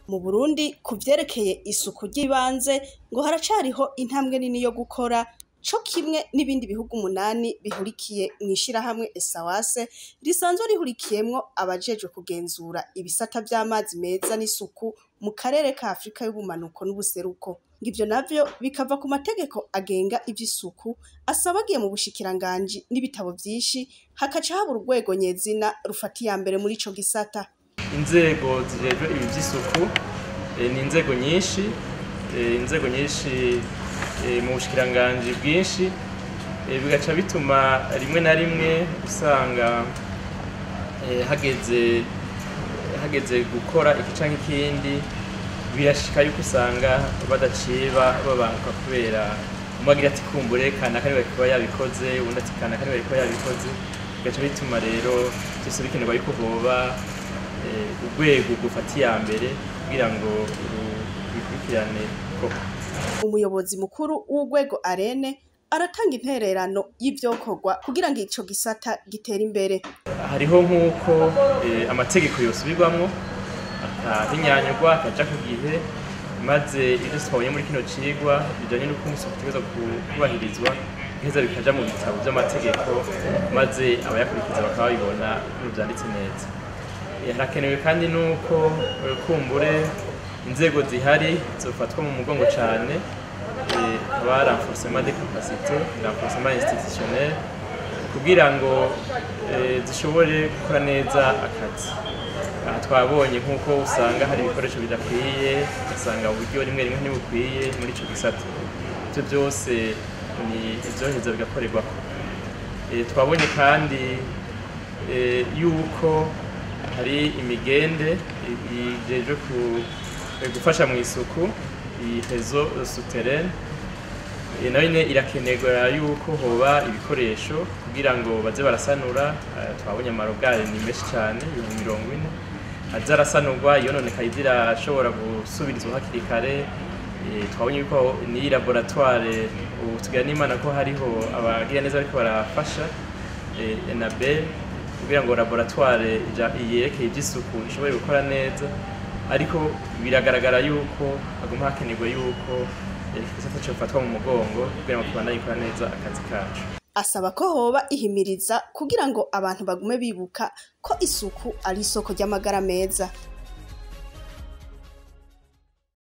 mu Burundi ku vyerekeye isuku ry'ibanze ngo haracariho intambwe nini yo gukora co kimwe n'ibindi bihugu umunani bihurikiye mw'ishirahamwe ESAWASE risanzwe rihurikiyemwo abajejwe kugenzura ibisata vy'amazi meza n'isuku mu karere ka Afrika y'ubumanuko n'ubuseruko ngivyo navyo bikava ku mategeko agenga ivy'isuku asaba agiye mu bushikiranganji n'ibitabo vyinshi hakaca haba urwego nyezina rufata iya mbere muri ico gisata inzego zijejwe ibi vy'isuku eh, ni inzego nyinshi eh, inzego nyinshi eh, mu bushikiranganji bwinshi eh, bigaca bituma rimwe na rimwe usanga eh, hageze hageze gukora iki canke ikindi birashika yuko usanga badaciye ba- babanguka kubera umwe agira ati kumbure kanaka niwe kuba yabikoze uwundi ati kanaka niwe kuba yabikoze bigaca bituma rero vyose bikenerwa yuko hoba eh, urwego gufata iya mbere kugira ngo ru- rukurikirane koko umuyobozi mukuru w'urwego arene aratanga intererano y'ivyokorwa kugira ngo ico gisata gitere imbere hariho nk'uko eh, amategeko yosubirwamwo akahinyanyurwa akaja ku gihe maze ivyo twabonye muri kino cigwa bijanye n'uko umusi utegerezwa kubahirizwa biheza bikaja mu bitabo vy'amategeko maze abayakurikiza bakaba babibona ibintu vyanditse neza Eh, harakenewe kandi n'uko eh, kumbure inzego zihari zofatwa mu mugongo cane eh, haba renforcement des capacités renforcement institutionnel kugira ngo eh, zishobore gukora neza akazi aha twabonye nk'uko usanga hari ibikoresho bidakwiye ugasanga uburyo rimwe rimwe ntibukwiye muri ico gisata ivyo byose ni ivyoheza bigakorerwako Eh, twabonye kandi eh, yuko hari imigende i- ijejwe ku- eh, gufasha mu isuku iyi rezo souterraine Eh, nayo nyene irakenerwa yuko hoba ibikoresho kugira ngo baze barasanura eh, twabonye amarogari ni menshi cane ibihumbi mirongo ine aza arasanurwa yononekaye zirashobora gusubirizwa hakiri kare Eh, twabonye yuko n'iyi laboratoire ubu tugira n'imana ko hariho abagira neza bariko barafasha eh, enabel kugira ngo laboratoire ija- yerekeye ivy'isuku ishobore gukora neza ariko biragaragara yuko haguma hakenerwa yuko eh, iki gisata cofatwa mu mugongo kugira ngo kibandanye gikora neza akazi kacu asaba ko hoba ihimiriza kugira ngo abantu bagume bibuka ko isuku ari isoko ry'amagara meza